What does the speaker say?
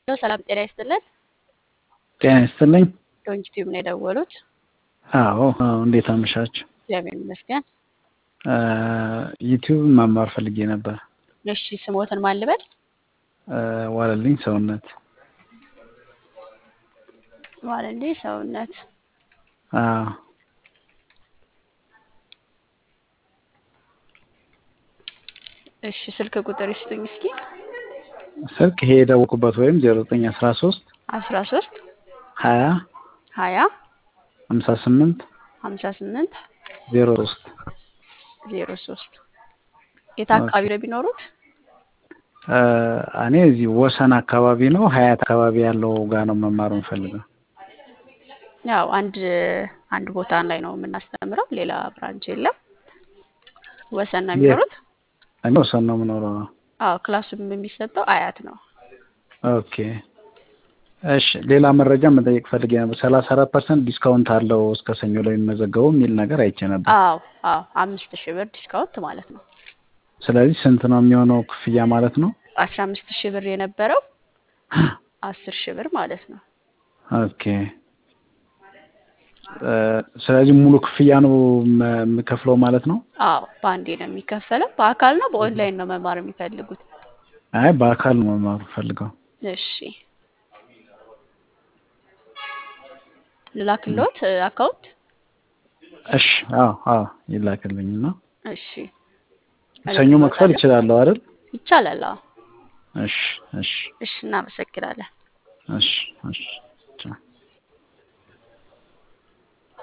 ሰላም ጤና ይስጥልን። ጤና ይስጥልኝ። ዶንኪ ቲዩብ ነው የደወሉት። አዎ አዎ፣ እንዴት አመሻችሁ? እግዚአብሔር ይመስገን። ዩቲዩብ መማር ፈልጌ ነበር። እሺ ስሞትን ማን ልበል? ዋለልኝ ሰውነት። ዋለልኝ ሰውነት። አዎ እሺ ስልክ ቁጥር ይስጡኝ እስኪ። ስልክ ይሄ የደወልኩበት ወይም ዜሮ ዘጠኝ አስራ ሶስት አስራ ሶስት ሀያ ሀያ ሀምሳ ስምንት ሀምሳ ስምንት ዜሮ ሶስት ዜሮ ሶስት የት አካባቢ ነው የሚኖሩት? እኔ እዚህ ወሰን አካባቢ ነው ሀያት አካባቢ ያለው ጋር ነው መማር የምፈልገው። ያው አንድ አንድ ቦታ ላይ ነው የምናስተምረው፣ ሌላ ብራንች የለም። ወሰን ነው የሚኖሩት? እኔ ወሰን ነው የምኖረው። አዎ ክላሱም የሚሰጠው አያት ነው። ኦኬ እሺ። ሌላ መረጃ መጠየቅ ፈልጌ ነበር። ሰላሳ አራት ፐርሰንት ዲስካውንት አለው እስከ ሰኞ ላይ የሚመዘገቡ የሚል ነገር አይቼ ነበር። አዎ አዎ አምስት ሺህ ብር ዲስካውንት ማለት ነው። ስለዚህ ስንት ነው የሚሆነው ክፍያ ማለት ነው? አስራ አምስት ሺህ ብር የነበረው አስር ሺህ ብር ማለት ነው። ኦኬ ስለዚህ ሙሉ ክፍያ ነው የምከፍለው ማለት ነው? አዎ በአንዴ ነው የሚከፈለው። በአካል ነው በኦንላይን ነው መማር የሚፈልጉት? አይ በአካል ነው መማር ፈልገው። እሺ ልላክልዎት አካውንት? እሺ አዎ አዎ ይላክልኝና እሺ ሰኞ መክፈል እችላለሁ አይደል? ይቻላል። አዎ እሺ እሺ እሺ እናመሰግናለን። እሺ እሺ